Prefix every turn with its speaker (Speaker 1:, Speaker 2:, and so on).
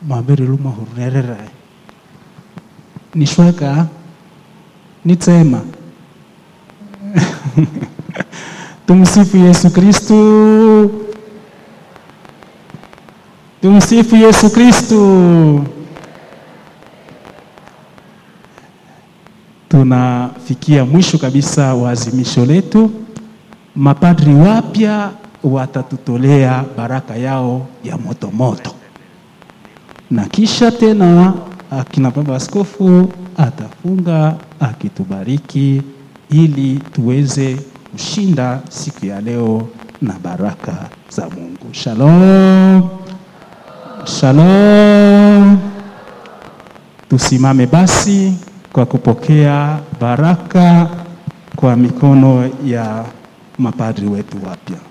Speaker 1: mabere luma hurerera nishweka nitsema tumsifu Yesu Kristu tumsifu Yesu Kristu tunafikia mwisho kabisa wa azimisho letu mapadri wapya watatutolea baraka yao ya moto moto na kisha tena akina baba askofu atafunga akitubariki ili tuweze kushinda siku ya leo na baraka za Mungu. Shalom, shalom. Tusimame basi kwa kupokea baraka kwa mikono ya mapadri wetu wapya.